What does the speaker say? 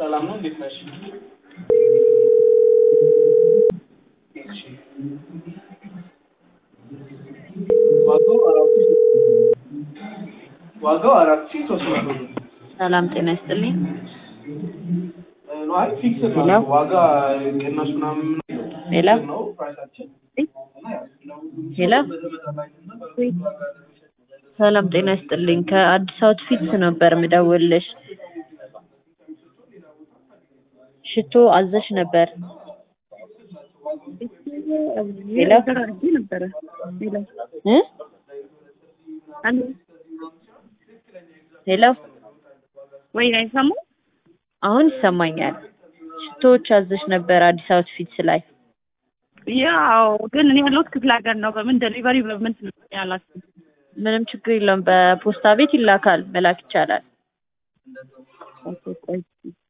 ሰላም ነው። እንዴት ነሽ? እሺ። ዋጋው አራት ሺህ ዋጋው አራት ሺህ ሶስት መቶ ብር ሰላም ጤና ይስጥልኝ። ነው። አይ ፊክስ ነው ሄሎ? ዋጋ ቅናሽ ምናምን ሄሎ? ነው ፕራይሳችን ሄሎ ሰላም ጤና ይስጥልኝ። ከአዲስ አውትፊትስ ነበር ምደውልሽ። ሽቶ አዘሽ ነበር። ሄሎ ነበረ እ ሄሎ ወይ አይሰማም? አሁን ይሰማኛል። ሽቶዎች አዘሽ ነበር አዲስ አውትፊትስ ላይ። ያው ግን እኔ ያለሁት ክፍለ ሀገር ነው። በምን ደሊቨሪ በምን ያላችሁ? ምንም ችግር የለውም። በፖስታ ቤት ይላካል፣ መላክ ይቻላል። ኦኬ ቆይ